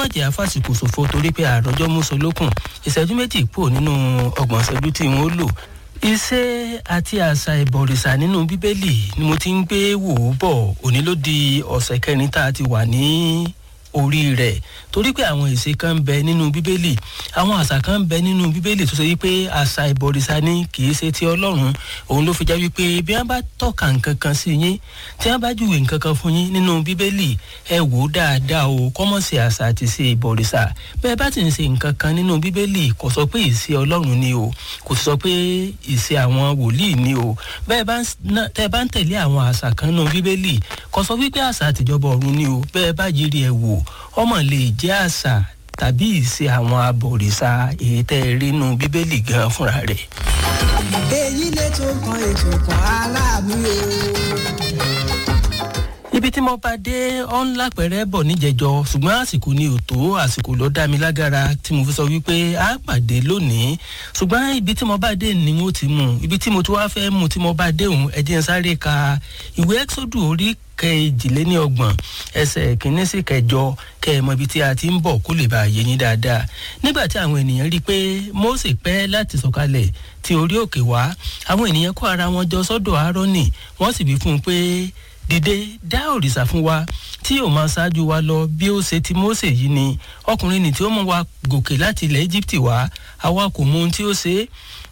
má jẹ́ àfàsìkò ṣòfò torí pé àròjọ́ mùsùn lókun ìṣẹ́jú méjì pò nínú ọgbọ̀n ìṣẹ́jú tí wọ́n lò iṣẹ́ àti àṣà ìbọ̀rìṣà nínú bíbélì ni mo ti ń gbé wò ó bọ̀ òní ló di ọ̀sẹ̀ kẹrin tá a ti wà ní orí rẹ̀ torí pé àwọn ìṣe kan ń bẹ nínú bíbélì àwọn àṣà kan ń bẹ nínú bíbélì tó ṣe wípé àṣà ìbọ̀rìṣà ni kì í ṣe ti ọlọ́run òun ló fi já wípé bí wọ́n bá tọ́ka nǹkan kan sí yín tí wọ́n bá júwe nǹkan kan fún yín nínú bíbélì ẹ wò ó dáadáa o kọ́mọ̀ sí àṣà àti ṣe ìbọ̀rìṣà bẹ́ẹ̀ bá ti ń ṣe nǹkan kan nínú bíbélì kò sọ pé ìṣe ọlọ́run ni o kò sọ pé ìṣe àwọn wòlíì ni o bẹ́ẹ̀ bá tẹ́ bá ń tẹ̀lé àwọn àṣà kan nínú bíbélì kò sọ wípé àṣà àtijọba ọ̀run ni o bẹ́ẹ̀ bá yiri ẹ̀ wò ọmọ lè jẹ́ àṣà tàbí ìṣe àwọn abọ̀rìṣà èyí tẹ́ ẹ rí nínú bíbélì gan fúnra rẹ̀. èyí lè tó kan ètò kan aláàbí o ibi tí mo bá dé ọ́n lápẹ̀rẹ̀ bọ̀ níjẹjọ ṣùgbọ́n àsìkò ni ò tó àsìkò ló dá mi lágara tí mo fi sọ wípé a pàdé lónìí ṣùgbọ́n ibi tí mo bá dé ni mo ti mú ibi tí mo ti wá fẹ́ mú tí mo bá dé òun ẹ̀jẹ̀ ń sáré ka ìwé ẹ́xódù orí kejìléníọgbọ̀n ẹsẹ̀ kìíní sí kẹjọ kẹ ẹ mọ ibi tí a ti ń bọ̀ kó lè bá a yé yín dáadáa nígbà tí àwọn ènìyàn rí i pé mose pẹ́ láti sọ̀kalẹ̀ tí orí òkè wá àwọn ènìyàn kó ara wọn jọ sọ́dọ̀ aaroni wọ́n sì wí fún un pé dìde dá òrìṣà fún wa tí yóò máa ṣáájú wa lọ bí ó ṣe ti mose yìí ni ọkùnrin nì tí ó mú wa gòkè láti ilẹ̀ egypt wá àwa kò mọ ohun tí ó ṣe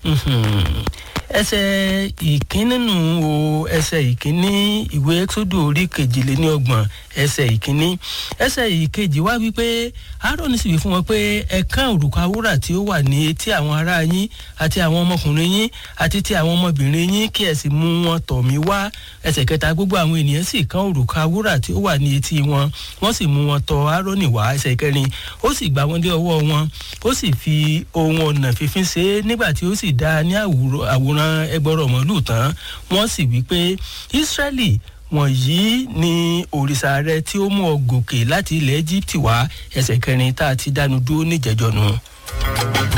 ẹsẹ̀ ìkíní nù o ẹsẹ̀ ìkíní ìwé ẹ́xódù orí kejìléníọgbọ̀n ẹsẹ̀ ìkíní ẹsẹ̀ ìkejì wá wípé aaron sì wí fún wọn pé ẹ̀kan òrùka wúrà tí ó wà ní etí àwọn ará yín àti àwọn ọmọkùnrin yín àti ti àwọn ọmọbìnrin yín kí ẹ sì mú wọn tọ̀ mí wá ẹsẹ̀ kẹta gbogbo àwọn ènìyàn sì kan òrùka wúrà tí ó wà ní etí wọn wọ́n sì mú wọn tọ̀ aaron wá ẹsẹ̀ kẹrin ó sì gbà wọ́n dé ọwọ́ wọn ó sì fi ohun ọ̀nà fífín ṣe é nígbà tí ó sì dá ní àwòrán ran ẹgbọrọ mọlúù tán wọn sì wí pé israẹli wọ̀nyí ni òrìṣà rẹ tí ó mú ọ gòkè láti ilẹ̀ egypt wá ẹsẹ̀ kẹrin tá a ti dánu dúró níjẹ̀jọ́ nu.